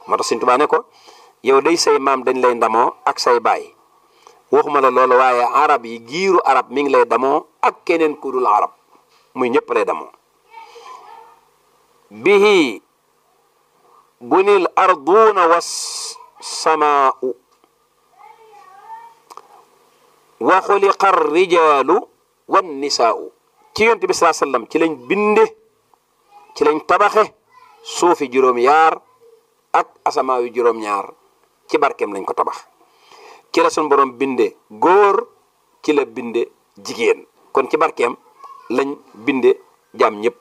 moo tax Sëñ Tuubaa ne ko yow day say maam dañ lay ndamoo ak say baay waxuma la loolu waaye arab yi giiru arab mi ngi lay damoo ak keneen ku dul arab muy ñëpp lay damoo bihi bunil arduuna was samaau wa xuliqa rijaalu wan nisaau ci yonent bi saa sallam ci lañ binde ci lañ tabaxe suufi juróom-yaar ak asamaawi juróom-ñaar ci barkeem lañ ko tabax ci la sun borom binde góor ci la binde jigéen kon ci barkeem lañ binde jaam ñëpp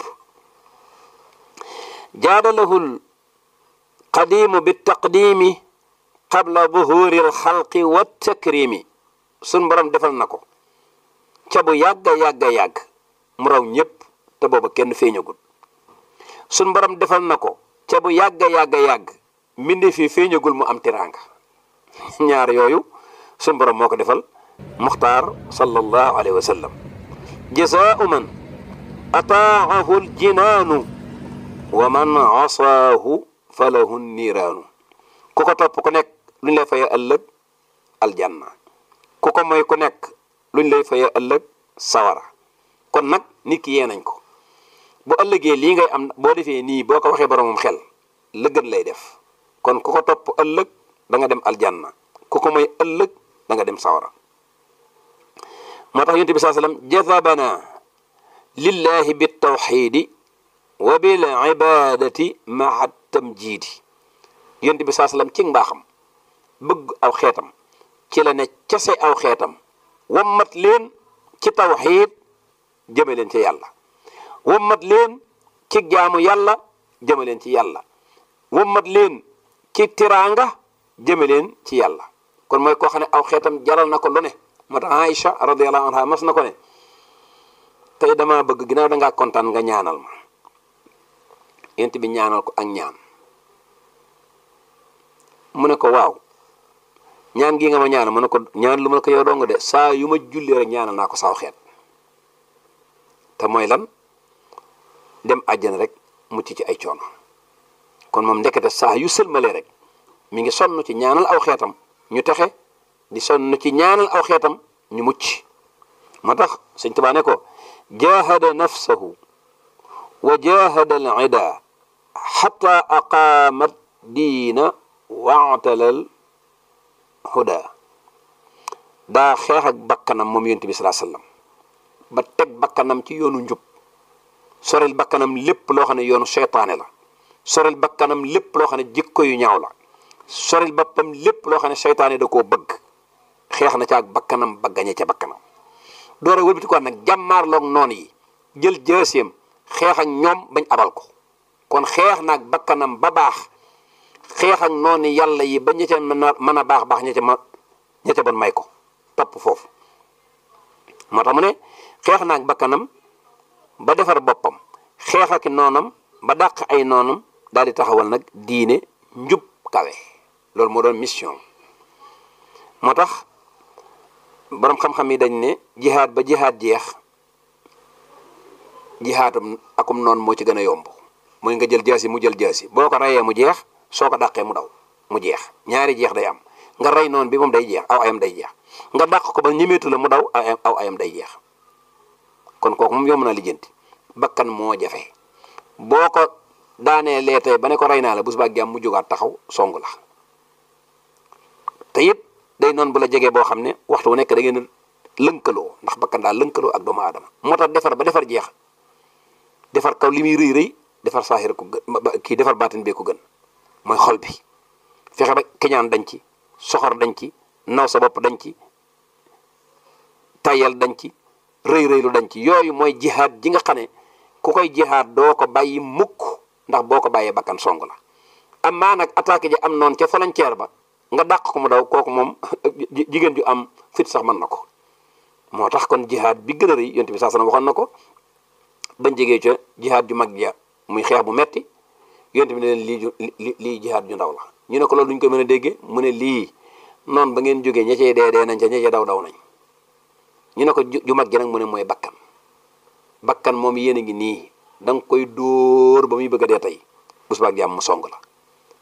jaadalahul qadimu bi taqdimi qabla buhuri alxalqi wa takrimi sun borom defal na ko ca bu yàgga yàgga yàgg mu raw ñëpp te booba kenn feeñagul sun borom defal na ko ca bu yàgga yàgga yàgg mbinde fii feeñagul mu am tiraanga ñaar yooyu sun borom moo ko defal muxtaar sallallahu alayhi wa sallam jazaau man ataahu aljinaanu wa man asaahu falahu niiraanu ku ko topp ku nekk luñ lay faye ëllëg aljanna ku ko mooy ku nekk luñ lay faye ëllëg sawara kon nag nit ki yee nañ ko bu ëllëgee lii ngay am boo defee nii boo ko waxee boromam xel lëgën lay def kon ku ko topp ëllëg da nga dem aljanna ku ko mooy ëllëg da nga dem sawara moo tax yonent bi saa sallam jazabana lillahi bitawxidi wa bil ibadati maa tamjiidi yonent bi saa sallam ci mbaaxam bëgg aw xeetam ci la ne cese aw xeetam wammat leen ci tawxiid jëme leen ci yàlla wammat leen ci jaamu yàlla jëme leen ci yàlla wammat leen ci tiraanga jëme leen ci yàlla kon mooy koo xam ne aw xeetam jaral na ko lu ne moo tax Aïcha radiyallahu anha mas na ko ne tey dama bëgg ginnaaw da ngaa kontaan nga ñaanal ma yent bi ñaanal ko ak ñaan mu ne ko waaw ñaan gi nga ma ñaanal mu ne ko ñaan lu ma ko yow dong de saa yu ma julli rek ñaanal naa ko saaw xeet te mooy lan dem àjjana rek mucc ci ay coono kon moom ndekete saa yu sëlmalee rek mi ngi sonn ci ñaanal aw xeetam ñu texe di sonn ci ñaanal aw xeetam ñu mucc moo tax sëñ Tuubaa ne ko jahada nafsahu wa jahada al ida xata aqaamat diina waatalal huda daa xeex ak bakkanam moom yonent bi salaa sallam ba teg bakkanam ci yoonu njub sorel bakkanam lépp loo xam ne yoonu seytaane la sorel bakkanam lépp loo xam ne jikko yu ñaaw la sorel boppam lépp loo xam ne seytaane da koo bëgg xeex na ca ak bakkanam ba gañe ca bakkanam doore wëlbati ko nag jàmmaarloog noon yi jël jëseem xeex ak ñoom bañ abal ko kon xeex naag bakkanam ba baax xeex ak noonu yàlla yi ba ña ca mën a mën a baax baax ña ca ma ña ca bon may ko topp foofu moo tax mu ne xeex naag bakkanam ba defar boppam xeex ak noonam ba dàq ay noonam daal di taxawal nag diine njub kawe loolu moo doon mission moo tax boroom xam-xam yi dañ ne jihaad ba jihaad jeex jihaatum akum noonu moo ci gën a yomb mooy nga jël jaasi mu jël jaasi boo ko reyee mu jeex soo ko dàqee mu daw mu jeex ñaari jeex day am nga rey noonu bi moom day jeex aw ayam day jeex nga dàq ko ba ñemeetu la mu daw aw ayam day jeex kon kooku moom yomb na lijjanti bakkan moo jafe boo ko daanee lee tey ba ne ko rey naa la bu subaa jàmm mu jógaat taxaw song la te it day noonu bu la jegee boo xam ne waxtu wu nekk da ngeen lënkaloo ndax bakkan daal lënkaloo ak doomu aadama moo tax defar ba defar jeex defar kaw li muy rëy rëy defar saaxir ko gën kii defar baatin bee ko gën mooy xol bi fexe ba keñaan dañ ci soxor dañ ci naw sa bopp dañ ci tayal dañ ci rëy rëylu dañ ci yooyu mooy jihaad ji nga xam ne ku koy jihaad doo ko bàyyi mukk ndax boo ko bàyyee bakkan song la am maa nag attaqué ji am noonu ca frontière ba nga dàq ko mu daw kooku moom jigéen ju am fit sax mën na ko moo tax kon jihaad bi gën a rëy yonent bi saa sana waxoon na ko bañ jegee ca jihaad ju mag ja muy xeex bu metti yonent bi ne leen lii ju lii jihaad ju ndaw la ñu ne ko loolu duñ ko mën a déggee mu ne lii noonu ba ngeen jógee ña cey dee dee nañ ca ña cey daw daw nañ ñu ne ko ju mag gi nag mu ne mooy bakkan bakkan moom yéen a ngi nii da nga koy dóor ba muy bëgg a dee tey bu subaak jàmm mu song la